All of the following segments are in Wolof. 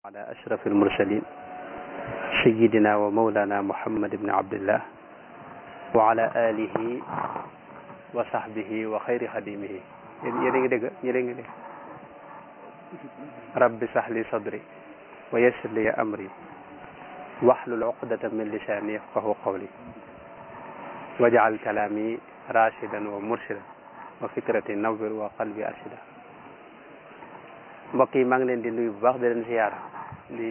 على أشرف المرسلين سيدنا ومولانا محمد بن عبد الله وعلى آله وصحبه وخير خديمه yéen a ngi dégg yéen a ngi dégg rabbi sahli sadri wa yassir li amri wahlul uqdatan min lisani yafqahu qawli waj'al kalami rashidan wa murshidan wa fikrati nawwir wa qalbi arshida mbokk yi maa ngi leen di nuyu bu baax di leen siyaara di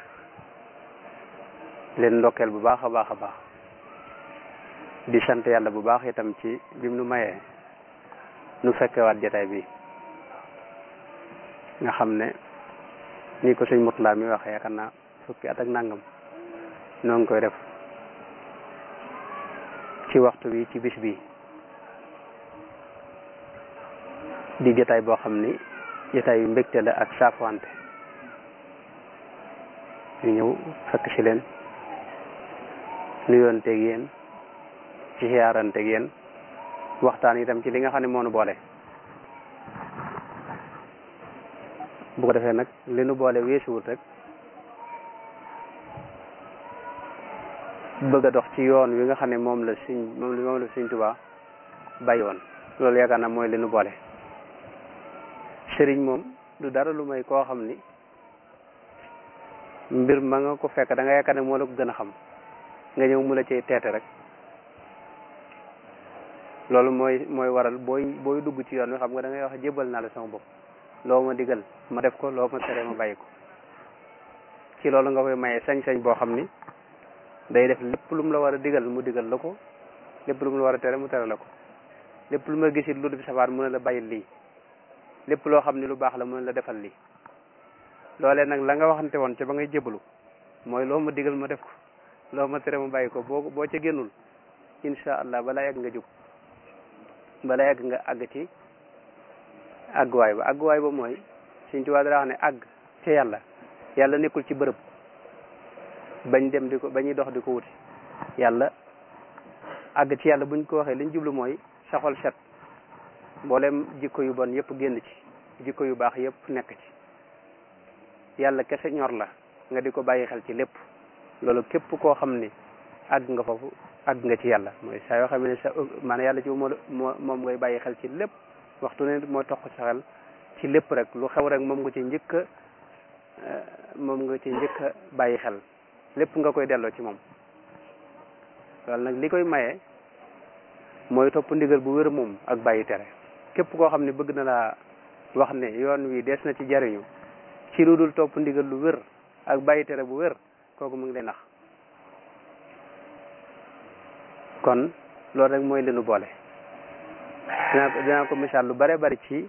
leen ndokkeel bu baax a baax a baax di sant yàlla bu baax itam ci bim nu mayee nu fekkewaat jataay bi nga xam ne ni ko sëñ Murtala mi waxee yaakaar naa fukki at ak nangam noo ngi koy def ci waxtu bi ci bis bi di jataay boo xam ni jataay yu mbégte la ak saafwante ñu ñëw fekk ci leen nuyoonteeg yéen ci xiyaaranteeg yéen waxtaan itam ci li nga xam ne moo nu boole bu ko defee nag li nu boole weesuwut rek bëgg a dox ci yoon wi nga xam ne moom la suñ moom moom la suñ Tuubaa bàyyi woon loolu yaakaar naa mooy li nu boole sëriñ moom du dara lu may koo xam ni mbir ma nga ko fekk da nga yaakaar ne moo la ko gën a xam nga ñëw mu la cay teete rek loolu mooy mooy waral booy booy dugg ci yoon wi xam nga da ngay wax jébal naa la sama bopp loo ma digal ma def ko loo ma tere ma bàyyi ko ci loolu nga koy maye sañ-sañ boo xam ni day def lépp lu mu la war a digal mu digal la ko lépp lu mu la war a tere mu tere la ko lépp lu ma gisit lu du safaan mu ne la bàyyil lii lépp loo xam ni lu baax la mu ne la defal lii loolee nag la nga waxante woon ca ba ngay jébalu mooy loo ma digal ma def ko loo ma tere ma bàyyi ko boo boo ca génnul insha allah balaa yàgg nga jóg balaa yàgg nga àgg ci àgguwaay ba àgguwaay ba mooy suñ tubaab dara wax ne àgg ca yàlla yàlla nekkul ci bërëb bañ dem di ko bañuy dox di ko wuti yàlla àgg ci yàlla buñ ko waxee liñ jublu mooy sa xol set mboolem jikko yu bon yëpp génn ci jikko yu baax yëpp nekk ci yàlla kese ñor la nga di ko bàyyi xel ci lépp loolu képp koo xam ni àgg nga foofu àgg nga ci yàlla mooy saa yoo xam ne sa maanaam yàlla ci moo moom ngay bàyyi xel ci lépp waxtu ne moo toq sa xel ci lépp rek lu xew rek moom nga ci njëkk a moom nga ci njëkk a bàyyi xel lépp nga koy delloo ci moom loolu nag li koy maye mooy topp ndigal bu wér moom ak bàyyi tere képp koo xam ne bëgg na laa wax ne yoon wi des na ci jariñu ci lu dul topp ndigal lu wér ak bàyyi tere bu wér kooku mu ngi lay nax kon loolu rek mooy li nu boole dinaa ko dinaa ko misaal lu bare bari ci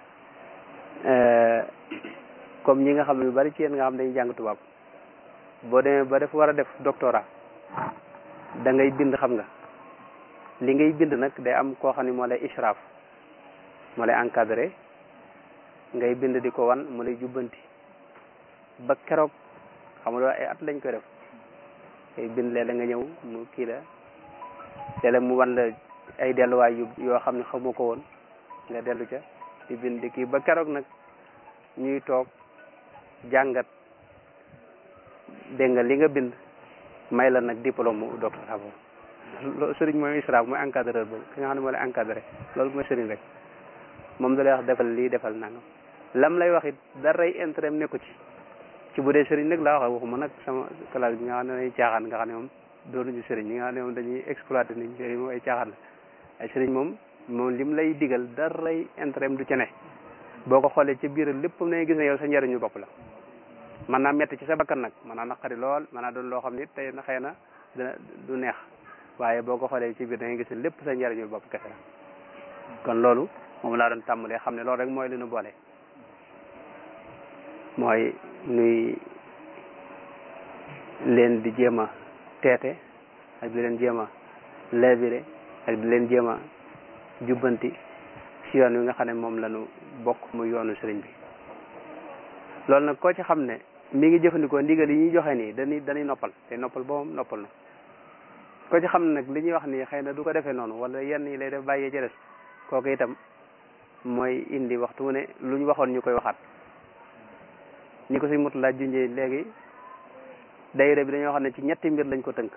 comme ñi nga xam ne lu bari ci yéen nga xam dañuy jàng tubaab boo demee ba def war a def doctorat da ngay bind xam nga li ngay bind nag day am koo xam ne moo lay israaf moo lay encadré ngay bind di ko wan mu lay jubbanti ba keroog xam nga ay at lañ koy def ngay bind léeg-léeg nga ñëw mu kii la léeg-léeg mu wan la ay delluwaay yu yoo xam ne xamoo ko woon nga dellu ca di bind di kii ba keroog nag ñuy toog jàngat dégg nga li nga bind may la nag diplôme mu doctorat boobu loolu sëriñ mooy israaf mooy encadreur boobu ki nga xam ne moo lay encadré loolu mooy sëriñ rek moom da lay wax defal lii defal nangam lam lay wax it daray intérêt nekku ci ci bu dee sëriñ nag laa wax waxuma nag sama classe bi nga xam ne dañuy caaxaan nga xam ne moom doonuñu sëriñ ñi nga xam ne moom dañuy exploité nit ñi sëriñ moom ay caaxaan la ay sëriñ moom moom lim lay digal daray intérêt du ci ne boo ko xoolee ci biir lépp ne gis ne yow sa njariñu bopp la man naa metti ci sa bakkan nag man naa naqari lool man naa doon loo xam ne tey na xëy na dina du neex waaye boo ko xoolee ci biir da ngay gis ne lépp sa njariñu bopp kese la kon loolu moom laa doon tàmbalee xam ne loolu rek mooy li nu boole mooy nuy leen di jéem a teete ak di leen jéem a leebire ak di leen jéem a jubbanti si yoon wi nga xam ne moom la ñu bokk muy yoonu sëriñ bi loolu nag koo ci xam ne mi ngi jëfandikoo ndigal yi ñuy joxe nii dañuy dañuy noppal te noppal boobam noppal na ko ci xam ne nag li ñuy wax nii xëy na du ko defee noonu wala yenn yi lay def bàyyee ci des kooku itam mooy indi waxtu wu ne lu ñu waxoon ñu koy waxaat ñi ko si mut laa junjee léegi daayira bi dañoo xam ne ci ñetti mbir lañ ko tënk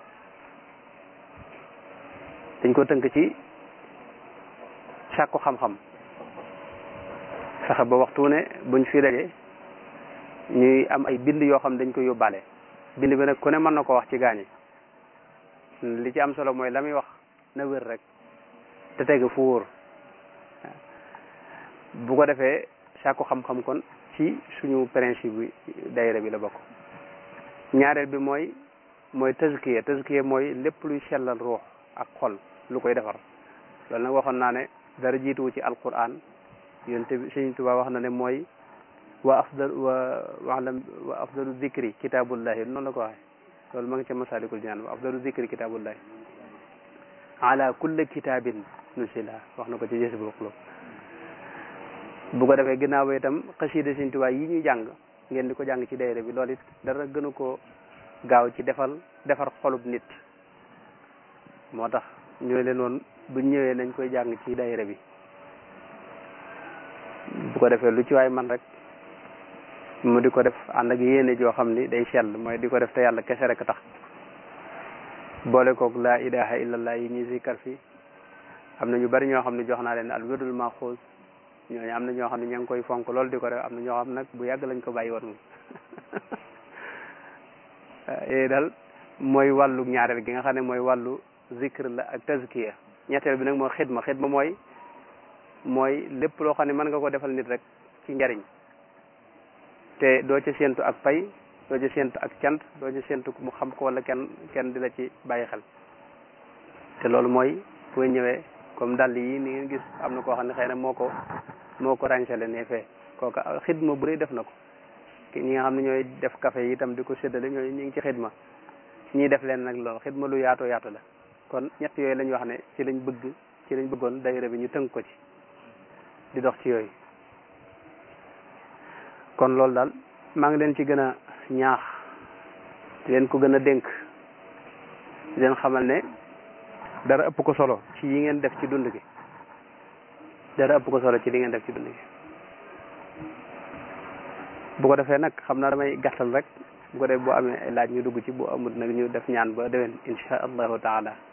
dañ ko tënk ci sàkku xam-xam fexe ba waxtu ne buñ fi daje ñuy am ay bind yoo xam dañ ko yóbbaale bind bi nag ku ne mën na ko wax ci gaañi li ci am solo mooy la muy wax na wér rek te teg fu wóor bu ko defee sàkku xam-xam kon ci suñu principe bi daayira bi la bokk ñaareel bi mooy mooy tazkiya tazkiya mooy lépp luy sellal ruux ak xol lu koy defar loolu nag waxoon naa ne dara jiituwu ci alquran yonte bi Sëñ Tuubaa wax na ne mooy wa afdal wa walam wa afdalu zikri kitaabullahi noonu la ko waxee loolu ma ngi ca masalikul jinaan wa afdalu zikri kitaabullahi ala kulli kitaabin nusila wax na ko ci Jazbul Qulub bu ko defee ginnaaw ba itam xasida Sëñ Tuubaa yi ñuy jàng ngeen di ko jàng ci daayira bi loolu it dara gënu ko gaaw ci defal defar xolub nit moo tax ñu leen woon buñ ñëwee nañ koy jàng ci daayira bi bu ko defee lu ci waay man rek mu di ko def ànd ak yéene joo xam ni day sell mooy di ko def te yàlla kese rek tax boole koog laa ilaha illallah yi ñuy sikkar fi am na ñu bari ñoo xam ne jox naa leen al wirdul maxuus ñooñu am na ñoo xam ne ña ngi koy fonk loolu di ko def am na ñoo xam nag bu yàgg lañ ko bàyyi woon moom yooyu daal mooy wàllu ñaareel gi nga xam ne mooy wàllu zikr la ak tazkiya ñetteel bi nag mooy xidma xidma mooy mooy lépp loo xam ne mën nga ko defal nit rek ci njariñ te doo ci séentu ak pay doo ci séentu ak cant doo ci séentu mu xam ko wala kenn kenn di la ci bàyyi xel te loolu mooy boo ñëwee comme dàll yi ni ngeen gis am na koo xam ne xëy na moo ko moo ko ràñsale ne fee kooka xidma bu rëy def na ko ñi nga xam ne ñooy def café yi itam di ko séddale ñooy ñu ngi ci xidma ñii def leen nag loolu xidma lu yaatu yaatu la kon ñett yooyu lañ wax ne ci lañ bëgg ci lañ bëggoon daayira bi ñu tënk ko ci di dox ci yooyu kon loolu daal maa ngi leen ci gën a ñaax di leen ko gën a dénk di leen xamal ne dara ëpp ko solo ci yi ngeen def ci dund gi dara ëpp ko solo ci li ngeen def ci dund gi bu ko defee nag xam naa damay gàttal rek bu ko def boo amee ay laaj ñu dugg ci bu amul nag ñu def ñaan ba déwén insha allahu taala